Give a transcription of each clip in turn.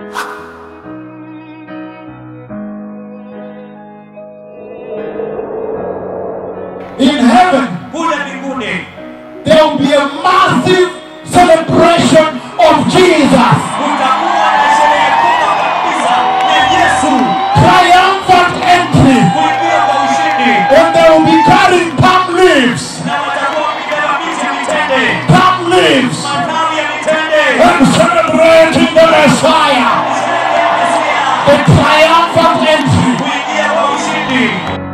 In heaven, kule mbinguni there will be a massive celebration of Jesus. kutakuwa na sherehe kubwa kabisa ya Yesu Triumphant entry. kuingia kwa ushindi, And they will be carrying palm leaves. na watakuwa wamebeba miti ya mitende, Palm leaves. matawi ya mitende, And celebrating the Messiah. sherehe ya Mesia, The triumphant entry. kuingia kwa ushindi.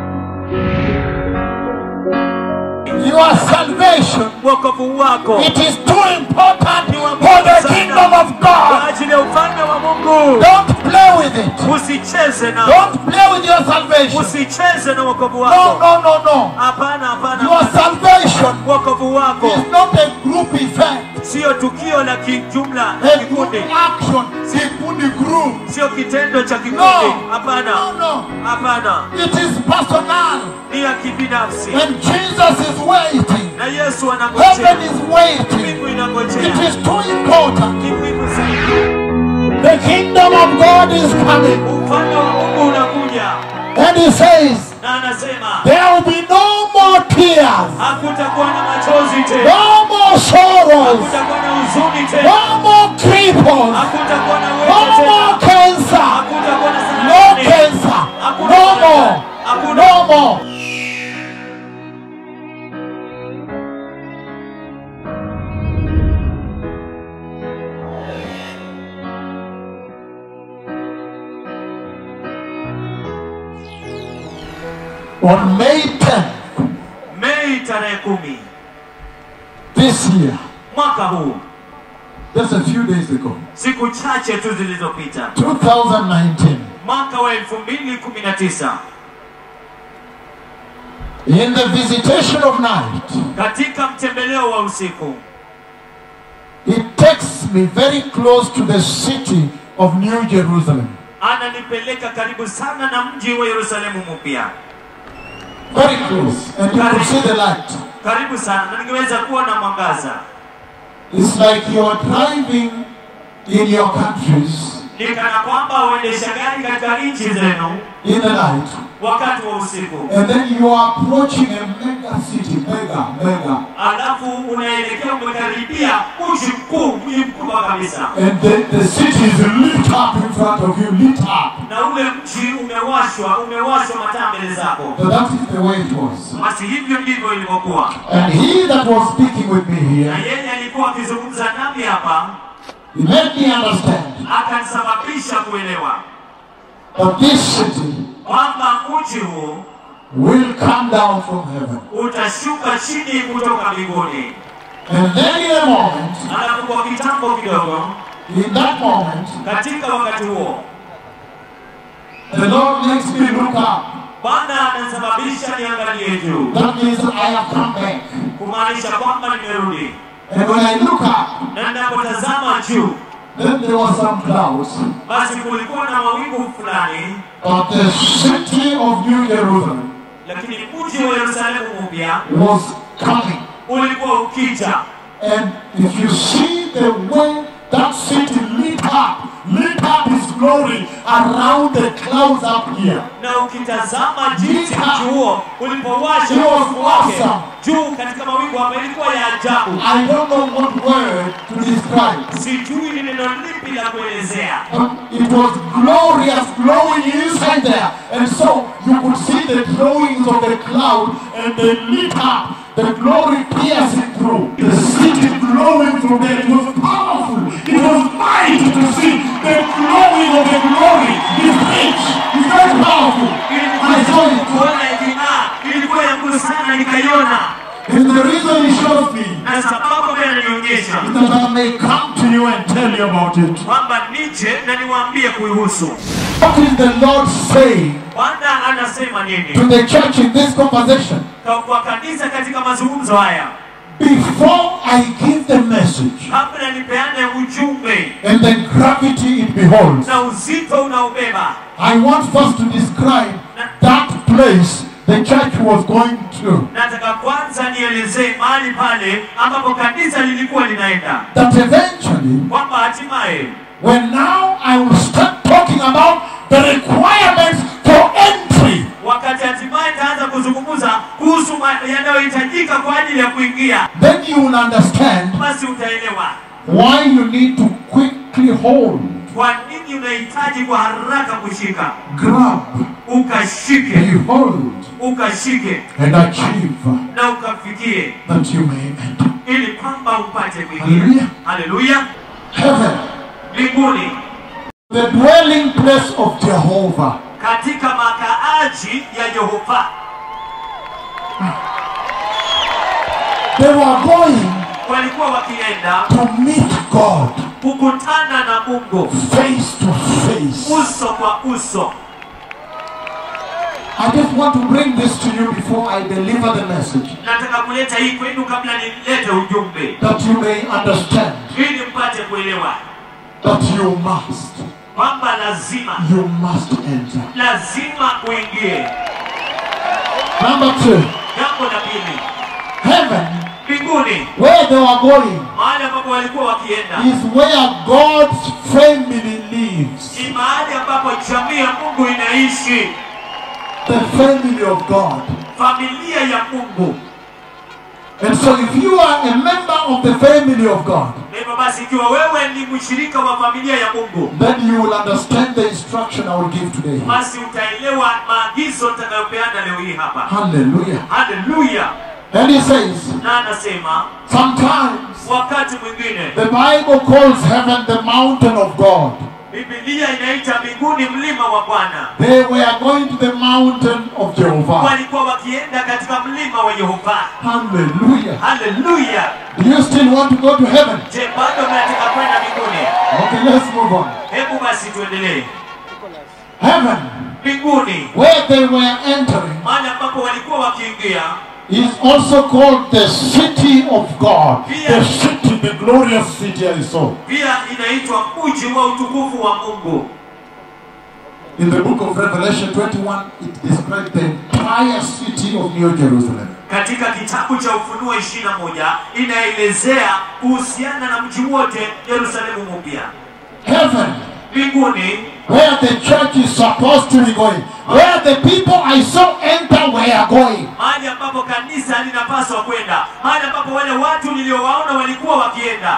Your salvation. Wokovu wako It is too important for the kingdom of kwa God. ajili ya ufalme wa Mungu. Don't play with it. Usicheze na Don't play with your salvation. usicheze na wokovu No, wako. no, no, no. Hapana, hapana. Your salvation Wokovu wako is not a group effect. sio tukio la kijumla la A group kikundi, action. Kikundi group. sio kitendo cha No. kikundi. Hapana, No, no. hapana, It is personal. ni ya kibinafsi, And Jesus is waiting. na Yesu Heaven anangojea, is waiting. mbingu It inangojea. is too important. Ni muhimu zaidi. The kingdom of God is coming. Ufalme wa Mungu unakuja, And he says, na anasema there will be no more tears, hakutakuwa na machozi tena, no more sorrows, hakutakuwa na huzuni tena, no more cripples, hakutakuwa na no wewe more tena, cancer, hakutakuwa na no saratani, cancer, hakuna no saratani, more, hakuna no more. On May 10th Mei tarehe kumi this year, mwaka huu, just a few days ago, siku chache tu zilizopita, 2019, mwaka wa elfu mbili kumi na tisa in the visitation of night, katika mtembeleo wa usiku it takes me very close to the city of New Jerusalem. ananipeleka karibu sana na mji wa Yerusalemu mpya, Very close. And you could see the light. karibu sana, na ningeweza kuona mwangaza. It's like you're driving in your countries Ni kana kwamba uendesha gari katika nchi zenu in the night. wakati wa usiku, And then you are approaching a mega city. Mega, mega. alafu unaelekea umekaribia mji mkuu, mji mkubwa kabisa, And the, the city is lit up in front of you, lit up. na ule mji umewashwa, umewashwa mataa mbele zako. So that is the way it was. Basi hivyo ndivyo ilivyokuwa. And he that was speaking with me na here, yeye alikuwa akizungumza nami hapa, he made me understand akanisababisha kuelewa that this city kwamba mji huu will come down from heaven. utashuka chini kutoka mbinguni. And then in a moment, Alafu kwa kitambo kidogo, in that moment, katika wakati huo, the Lord makes me look up. Bwana anasababisha niangalie juu, That means I have come back. kumaanisha kwamba nimerudi, And when I look up, na ninapotazama juu, then there were some clouds. basi kulikuwa na mawingu fulani, But the city of New Jerusalem lakini mji wa Yerusalemu mpya was coming. ulikuwa ukija, And if you see the way that city lit up, lit up his glory around the clouds up here. na ukitazama jinsi mji huo ulipowasha It was uovu wake awesome. juu katika mawingu hapa, ilikuwa ya ajabu. I don't know what word to describe. Sijui ni neno lipi la kuelezea, But it was glorious, glowing inside there. And so you could see the drawings of the cloud and they lit up, the glory piercing through. The city glowing through there. It was powerful. It was mighty to see the glowing of the glory. It's rich. It's very powerful. I saw it. kuona iking'aa, ilikuwa ya nguvu sana, nikaiona. And the reason he shows me Na sababu ambayo ananionyesha is that I may come to you and tell you about it. kwamba nije na niwaambie kuihusu. What is the Lord saying Bwana anasema to nini the church in this conversation? Kwa- kwa kanisa katika mazungumzo haya? Before I give the message Kabla nipeane ujumbe and the gravity it beholds, na uzito unaobeba, I want first to describe that place the church was going to. nataka kwanza nielezee mahali pale ambapo kanisa lilikuwa linaenda, That eventually kwamba hatimaye when now I will start talking about the requirements for entry, wakati hatimaye nitaanza kuzungumza kuhusu ma- yanayohitajika kwa ajili ya kuingia then you will understand basi utaelewa why you need to quickly hold, kwa nini unahitaji kwa haraka kushika grab, ukashike behold, ukashike and achieve na ukafikie that you may enter. ili kwamba upate Hallelujah. kuingia haleluya Heaven, mbinguni the dwelling place of Jehovah. katika makaaji ya yehova They were going walikuwa wakienda to meet God kukutana na mungu face to face. uso kwa uso I just want to bring this to you before I deliver the message nataka kuleta hii kwenu kabla nilete ujumbe that you may understand ili mpate kuelewa that you must, kwamba lazima you must enter. lazima uingie Number two, jambo la pili heaven, mbinguni where they were going, mahali ambapo walikuwa wakienda is where God's family lives. ni mahali ambapo jamii ya mungu inaishi The family of God. familia ya mungu And so if you are a member of the family of God, na hivyo basi ikiwa wewe ni mshirika wa familia ya mungu then you will understand the instruction I will give today. basi utaelewa maagizo nitakayopeana leo hii hapa Hallelujah. haleluya And he says, na anasema sometimes wakati mwingine the Bible calls heaven the mountain of God. bibilia inaita mbinguni mlima wa bwana They were going to the mountain of Jehovah. walikuwa wakienda katika mlima wa yehova Hallelujah. haleluya Do you still want to go to heaven? je bado mnataka kwenda mbinguni Okay, let's move on. hebu basi tuendelee Heaven, mbinguni where they were entering, mahali ambapo walikuwa wakiingia is also called the city of God. The city, the glorious city I saw. pia inaitwa mji wa utukufu wa mungu In the book of Revelation 21, it describes the entire city of New Jerusalem. katika kitabu cha ufunuo 21 inaelezea kuhusiana na mji wote yerusalemu mpya Heaven, mbinguni where the church is supposed to be going, where the people I saw enter were going. mahali ambapo kanisa linapaswa kwenda mahali ambapo wale watu niliowaona walikuwa wakienda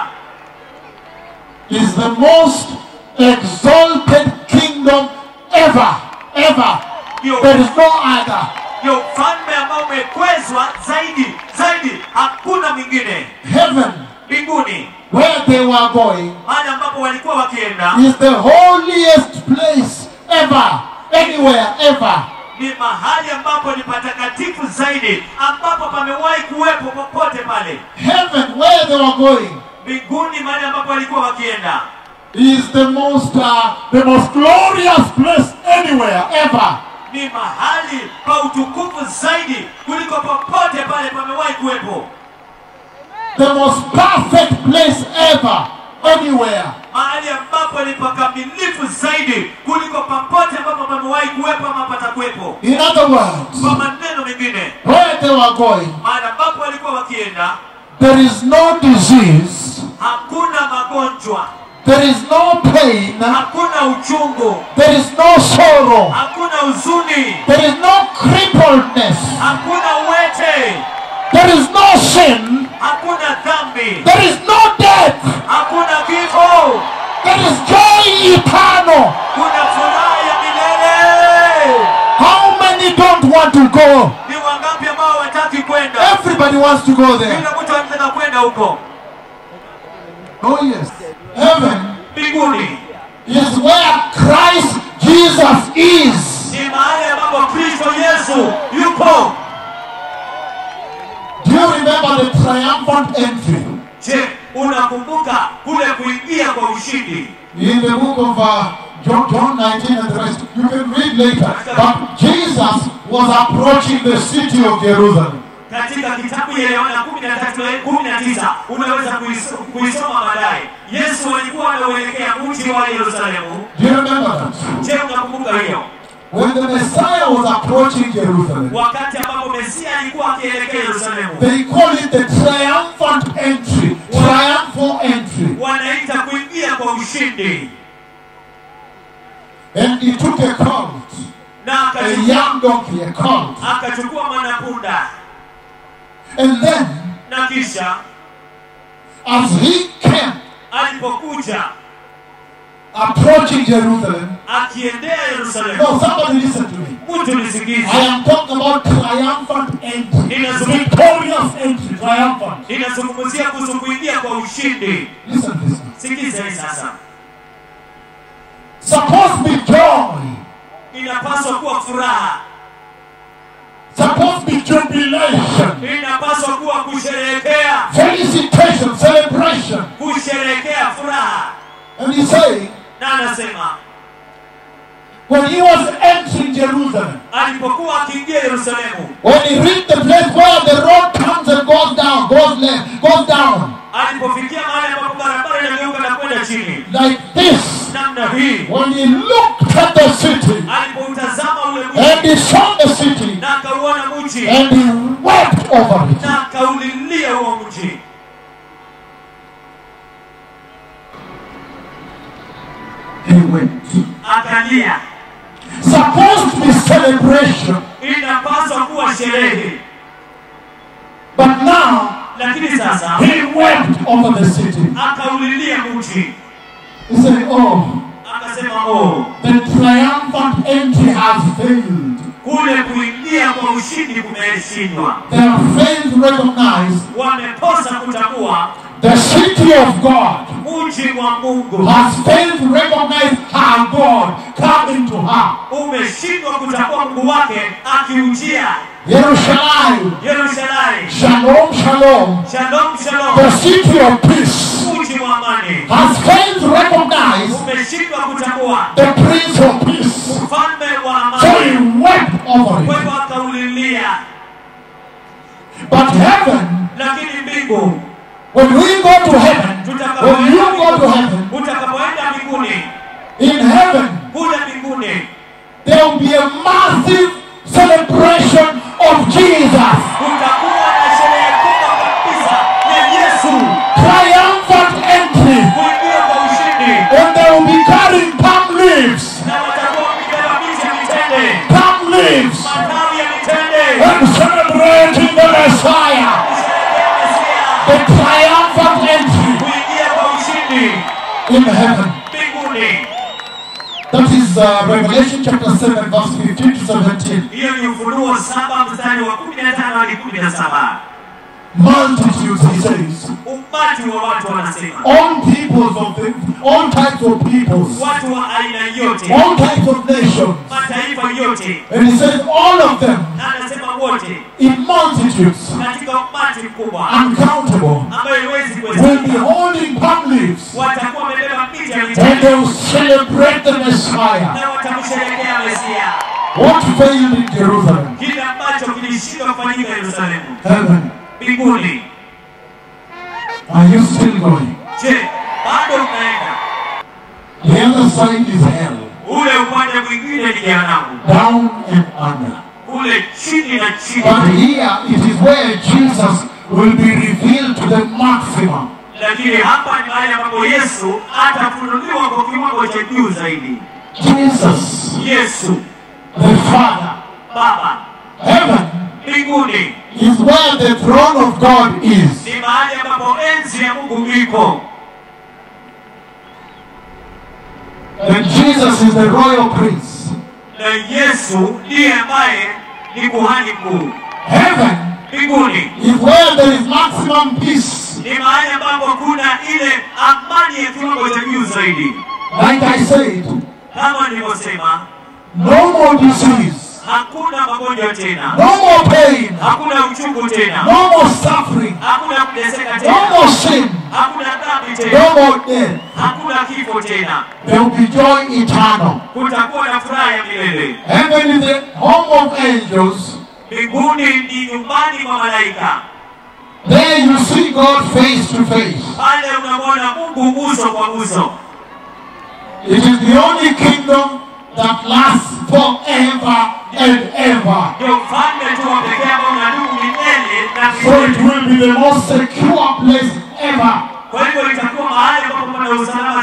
is the most exalted kingdom ever, ever. ndio There is no other. ndio ufalme ambao umekwezwa zaidi zaidi hakuna mwingine Heaven, mbinguni where they were going, mahali ambapo walikuwa wakienda is the holiest place ever, anywhere, ever. ni mahali ambapo ni patakatifu zaidi ambapo pamewahi kuwepo popote pale Heaven, where they were going, mbinguni mahali ambapo walikuwa wakienda is the most, uh, the most glorious place anywhere, ever. ni mahali pa utukufu zaidi kuliko popote pale pamewahi kuwepo The most perfect place ever, anywhere. mahali ambapo ni pakamilifu zaidi kuliko popote ambapo pamewahi kuwepo ama patakuwepo In other words, kwa maneno mengine where they were going, mahali ambapo walikuwa wakienda there is no disease, hakuna magonjwa there is no pain, hakuna uchungu there is no sorrow, hakuna huzuni there is no crippledness, hakuna uwete there is no sin, hakuna dhambi there is no death, hakuna kifo there is joy eternal. kuna furaha ya milele How many don't want to go? ni wangapi ambao hawataki kwenda Everybody wants to go there. kila mtu anataka kwenda huko Oh, yes. Heaven mbinguni is where Christ Jesus is. ni mahali ambapo kristo yesu yupo Do you remember the triumphant entry? je unakumbuka kule kuingia kwa ushindi In the book of uh, John, John 19 and the rest, you can read later. But Jesus was approaching the city of Jerusalem. katika kitabu ya yohana kumi na tatu kumi na tisa unaweza kuiso- kuisoma baadaye yesu alikuwa anauelekea mji wa yerusalemu Do you remember that? je unakumbuka hiyo When the Messiah was approaching Jerusalem, wakati ambapo mesia alikuwa akielekea yerusalemu they call it the triumphant entry. Triumphal entry. wanaita kuingia kwa kwa ushindi And he took a colt, na a akachukua, young donkey, a colt. akachukua mwanapunda And then, na kisha as he came alipokuja approaching Jerusalem, akiendea Yerusalemu, no, somebody listen to me. mtu nisikize, I am talking about triumphant entry. Inazungumzia- Victorious entry, triumphant. inazungumzia kuhusu kuingia kwa ushindi. Listen, listen. Sikiza hii sasa, Supposed to be joy. inapaswa kuwa furaha, Supposed to be jubilation. inapaswa kuwa kusherehekea, Felicitation, celebration. kusherehekea furaha. And he's saying, Na anasema when he was entering Jerusalem, alipokuwa akiingia Yerusalemu, when he reached the place where the road comes and goes down, goes left, goes down, alipofikia mahali ambapo barabara inageuka na kwenda chini like this, namna hii, when he looked at the city, alipoutazama ule and mji he saw the city, na akauona mji and he wept over it. na akaulilia huo mji, He wept. akalia. Supposed to be celebration, Inapaswa kuwa sherehe, but now lakini sasa he wept over the city. akaulilia mji, He said, Oh, akasema oh, the triumphant entry has failed. kule kuingia kwa ushindi kumeshindwa. They have failed to recognize Wamekosa kutambua the city of God mji wa Mungu, has failed to recognize her God coming to her. umeshindwa kutambua Mungu wake akiujia Jerusalem, Yerusalemu. shalom, shalom, Shalom, the shalom, city of peace, mji wa amani, has failed to recognize umeshindwa kutambua the Prince of Peace. mfalme wa So he amani, wept over kwa it. hivyo akaulilia. But heaven, Lakini mbingu, when we go to heaven, when you go to heaven, utakapoenda mbinguni, in heaven, kule mbinguni there will be a massive celebration of Jesus. kutakuwa na sherehe kubwa kabisa ya Yesu Triumphant entry. kuingia kwa ushindi, And they will be carrying palm leaves. na watakuwa wakibeba miti ya mitende, Palm leaves. matawi ya mitende, And celebrating the Messiah. kusherehekea Mesia, The triumphant entry kuingia kwa ushindi in heaven. mbinguni. That is uh, Revelation chapter 7, verse 15 to 17. Hiyo ni Ufunuo saba mstari wa kumi na tano hadi kumi na saba. Multitudes, he says. Umati wa watu wanasema, All peoples of the, all types of peoples, watu wa aina yote, all types of nations. mataifa yote, And he says all of them na anasema wote, in multitudes, katika umati mkubwa uncountable, ambayo haiwezi will be kuhesabika, holding palm leaves. watakuwa wamebeba miti ya And mitende they will celebrate the Messiah. na watamsherehekea Mesia, What failed in Jerusalem? kile ambacho kilishindwa kufanyika Yerusalemu. Heaven. Mbinguni, Are you still going? je, bado mnaenda? The other side is hell. Ule upande mwingine ni jehanamu, Down and under. kule chini na chini. But here it is where Jesus will be revealed to the maximum. lakini hapa ni mahali ambapo Yesu atafunuliwa kwa kiwango cha juu zaidi. Jesus, Yesu the Father. Baba Heaven mbinguni is where the throne of God is. ni mahali ambapo enzi ya Mungu iko, And Jesus is the royal prince. na Yesu ndiye ambaye ni kuhani mkuu. Heaven Mbinguni is where there is maximum peace. ni mahali ambapo kuna ile amani ya kiwango cha juu zaidi. Like I said, Kama nilivyosema, no more disease, hakuna magonjwa tena, no more pain, hakuna uchungu tena, no more suffering, hakuna kuteseka no tena, more sin, hakuna dhambi tena, no more death. hakuna kifo tena. There will be joy eternal. kutakuwa na furaha ya milele. Heaven is the home of angels. Mbinguni ni nyumbani mwa malaika, There you see God face to face. pale unamwona Mungu uso kwa uso. It is the only kingdom that lasts forever and ever. Ndio mfalme tu wa pekee ambao unadumu milele na So it milele. will be the most secure place ever. Kwa hivyo itakuwa mahali ambapo pana usalama zaidi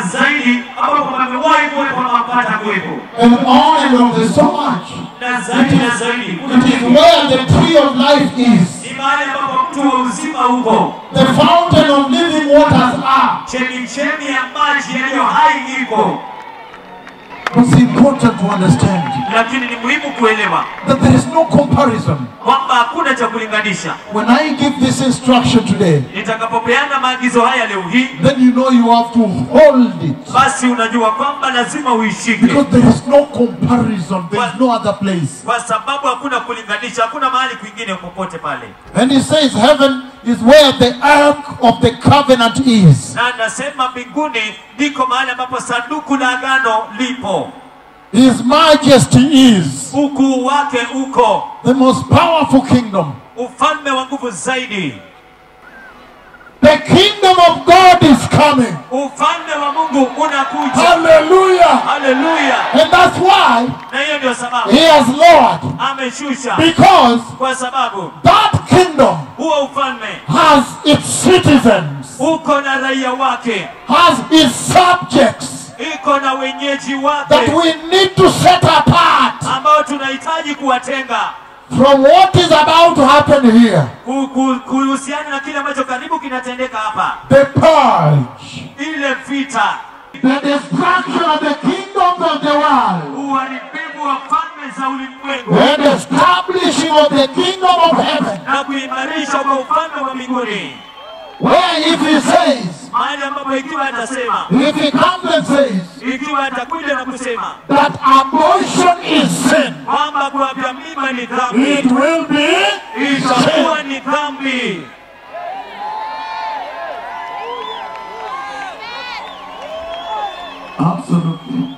zaidi ambapo pamewahi kuwepo na hapata kuwepo And on and on, there's so much. na zaidi na zaidi kuna It is kitu where the tree of life is. ni mahali ambapo mtu wa uzima huko The fountain of living waters are. chemichemi ya maji yaliyo hai iko It's important to understand lakini ni muhimu kuelewa that there is no comparison. kwamba hakuna cha kulinganisha When I give this instruction today, nitakapopeana maagizo haya leo hii then you know you have to hold it. basi unajua kwamba lazima uishike Because there is no comparison, there is no other place. kwa sababu hakuna kulinganisha hakuna mahali kwingine popote pale And he says, Heaven is where the ark of the covenant is. na nasema mbinguni ndiko mahali ambapo sanduku la agano lipo His majesty is ukuu wake uko the most powerful kingdom. ufalme wa nguvu zaidi The kingdom of God is coming. ufalme wa mungu unakuja Hallelujah. haleluya And that's why na hiyo ndio sababu he has lowered. ameshusha Because kwa sababu that kingdom huo ufalme has its citizens, uko na raia wake has its subjects iko na wenyeji that wake we need to set apart ambao tunahitaji kuwatenga from what is about to happen here. ku- ku- kuhusiana na kile ambacho karibu kinatendeka hapa The purge, ile vita the destruction of the kingdoms of the world, uharibifu wa falme za ulimwengu and establishing of the kingdom of heaven. na kuimarisha kwa ufalme wa mbinguni Where if he says, mahali ambapo ikiwa atasema if he comes and says ikiwa atakuja na kusema that abortion is sin, kwamba kuwapya mimba ni dhambi it will be itakuwa sin. ni dhambi Absolutely.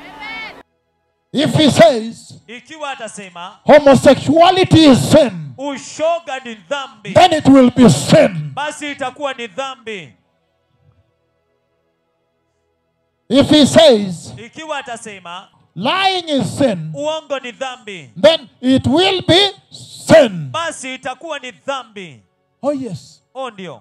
If he says ikiwa atasema homosexuality is sin, ushoga ni dhambi then it will be sin. basi itakuwa ni dhambi If he says ikiwa atasema lying is sin, uongo ni dhambi then it will be sin. basi itakuwa ni dhambi Oh, yes. o ndio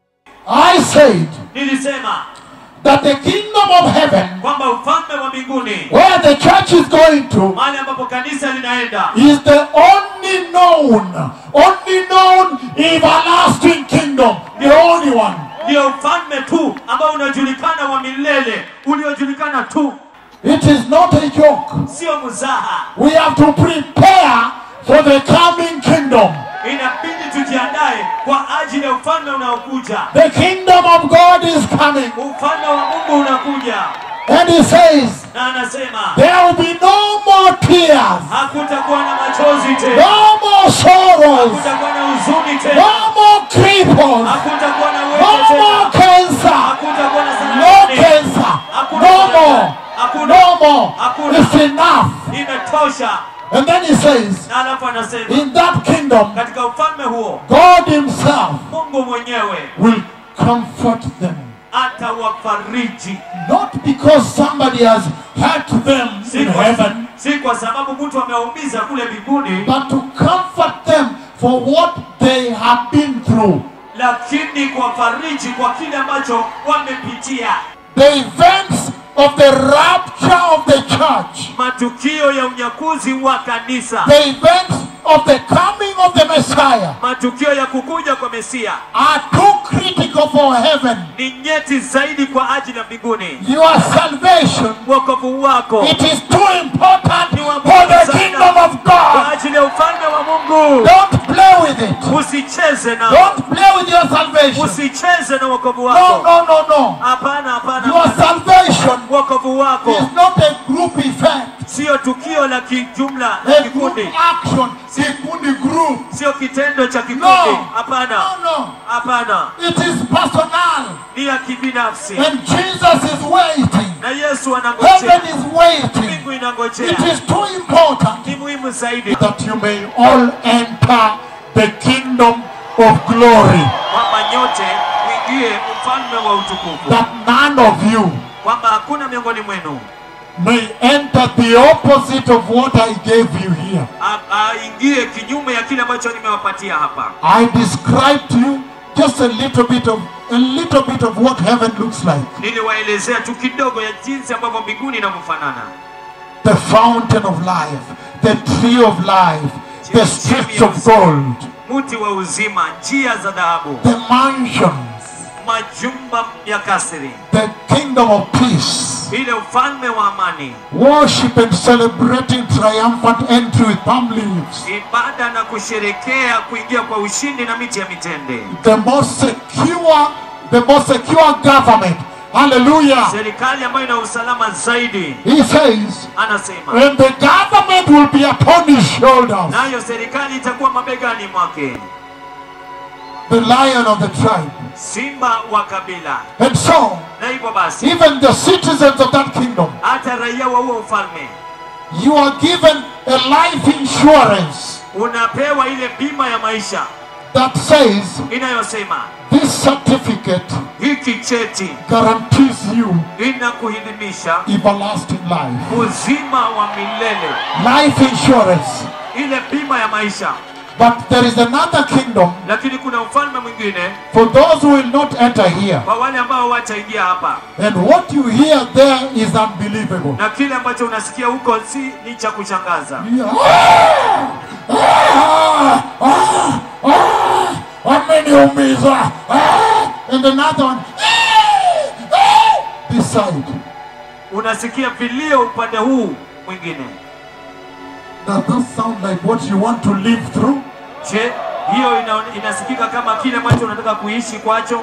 I said nilisema that the kingdom of heaven, kwamba ufalme wa mbinguni where the church is going to, mahali ambapo kanisa linaenda is the only known, only known everlasting kingdom, the only one. ndio ufalme tu ambao unajulikana wa milele uliojulikana tu It is not a joke. sio mzaha We have to prepare for the coming kingdom. inabidi tujiandae kwa ajili ya ufalme unaokuja The kingdom of God is coming. ufalme wa mungu unakuja And he says, na anasema there will be no more tears, hakutakuwa na machozi tena no more sorrows, hakutakuwa na huzuni no tena more cripples, hakutakuwa na no wete more tena cancer, hakutakuwa na no saratani cancer, Hakuna no cancer. more, Hakuna. no more. Hakuna. It's enough. imetosha And then he says, na alafu anasema in that kingdom, katika ufalme huo God himself mungu mwenyewe will comfort them. atawafariji Not because somebody has hurt them si in kwa, heaven, si kwa sababu mtu amewaumiza kule mbinguni but to comfort them for what they have been through. lakini kuwafariji kwa kile ambacho wamepitia The events of the rapture of the church, matukio ya unyakuzi wa kanisa the events of the coming of the Messiah matukio ya kukuja kwa mesia are too critical for heaven. ni nyeti zaidi kwa ajili ya mbinguni Your salvation, wokovu wako it is too important ni wa for muhimu the sana kingdom of kwa God. ajili ya ufalme wa mungu Don't play with it. usicheze na Don't play with your salvation. usicheze na wokovu No, wako no, no, no. hapana hapana Your hapana. salvation wokovu wako is not a group effect. sio tukio la kijumla la A group kikundi action. Kikundi group. sio kitendo cha kikundi No. hapana No, no. hapana It is personal. ni ya kibinafsi And Jesus is waiting. na yesu Heaven anangojea is waiting. mbingu inangojea It is too important ni muhimu zaidi that you may all enter the kingdom of glory. kwamba nyote uingie ufalme wa utukufu That none of you kwamba hakuna miongoni mwenu may enter the opposite of what I gave you here. a- aingie kinyume ya kile ambacho nimewapatia hapa I described to you just a little bit of a little bit of what heaven looks like. niliwaelezea tu kidogo ya jinsi ambavyo mbinguni inavyofanana The fountain of life, the tree of life, the streets of gold, mti wa uzima njia za dhahabu the mansions, majumba ya kasri the kingdom of peace. ile ufalme wa amani Worship and celebrating triumphant entry with palm leaves. ibada na kusherekea kuingia kwa ushindi na miti ya mitende The most secure, the most secure government. Hallelujah. serikali ambayo ina usalama zaidi He says, anasema and the government will be upon his shoulders. nayo serikali itakuwa mabegani mwake The lion of the tribe. simba wa kabila And so, na hivyo basi even the citizens of that kingdom, hata raia wa huo ufalme you are given a life insurance unapewa ile bima ya maisha that says inayosema this certificate hiki cheti guarantees you inakuhidhimisha everlasting life. uzima wa milele Life insurance. ile bima ya maisha But there is another kingdom lakini kuna ufalme mwingine for those who will not enter here. kwa wale ambao wataingia hapa And what you hear there is unbelievable. na kile ambacho unasikia huko si ni cha kushangaza ameniumiza and another one this side unasikia vilio upande huu mwingine does that sound like what you want to live through je hiyo ina, inasikika kama kile ambacho unataka kuishi kwacho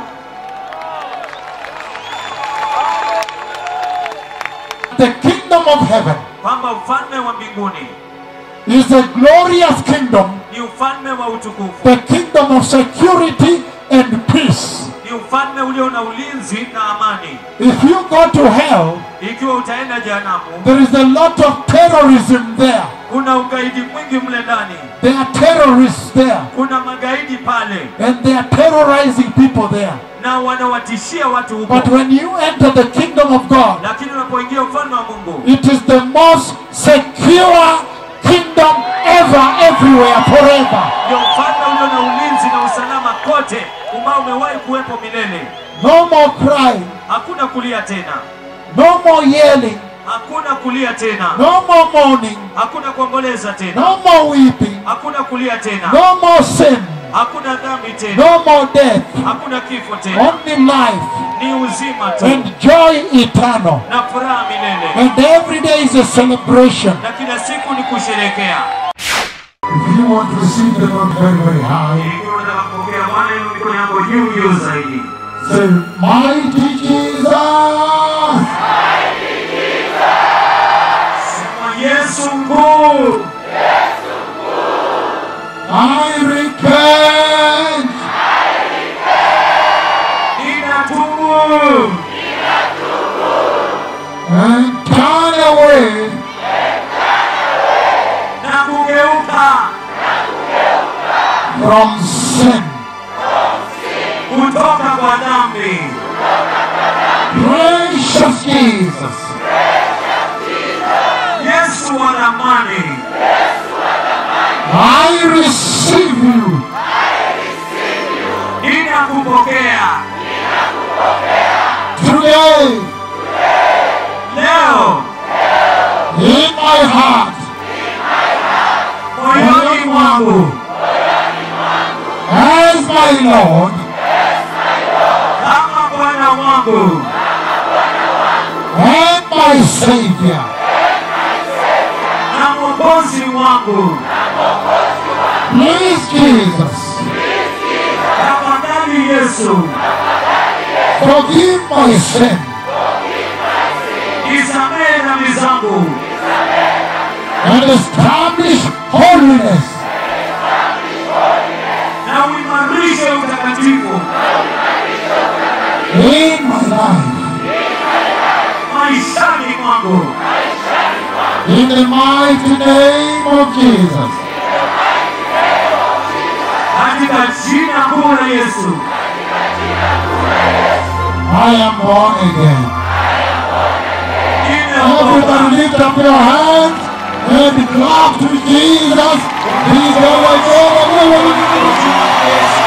the kingdom of heaven kwamba ufalme wa mbinguni is a glorious kingdom ni ufalme wa utukufu the kingdom of security and peace ni ufalme ulio na ulinzi na amani if you go to hell ikiwa utaenda jehanamu there is a lot of terrorism there kuna ugaidi mwingi mle ndani there are terrorists there kuna magaidi pale and they are terrorizing people there na wanawatishia watu huko but when you enter the kingdom of god lakini unapoingia ufalme wa mungu It is the most secure kingdom ever, everywhere, forever. ndio ufalme ulio na ulinzi na usalama kote ambao umewahi kuwepo milele No more crying, hakuna kulia tena no more yelling, hakuna kulia tena no more mourning, hakuna kuomboleza tena no more weeping, hakuna kulia tena no more sin, hakuna dhambi tena no more death, hakuna kifo tena only life ni uzima tu and joy eternal. na furaha milele And every day is a celebration. na kila siku ni kusherekea If you want to receive the Lord very, very high, ikiwa unataka kupokea bwana inu mikono yako juu juu zaidi say, Mighty Jesus, sema yesu mkuu I repent. ninatubu and turn away na kugeuka from sin. kutoka kwa dhambi Precious Jesus, yesu wa ramani I receive you ninakupokea today leo in my heart moyoni mwangu as my Lord kama bwana wangu and my Savior. na mwokozi wangu Please, Jesus, tafadhali yesu forgive my sin nisamehe dhambi zangu and establish holiness na uimarishe utakatifu in my life. maishani mwangu In the mighty name of Jesus. katika jina kuu la yesu I am born again. nimeokoka Everybody lift up your hands and clap to Jesus. He's the Lord.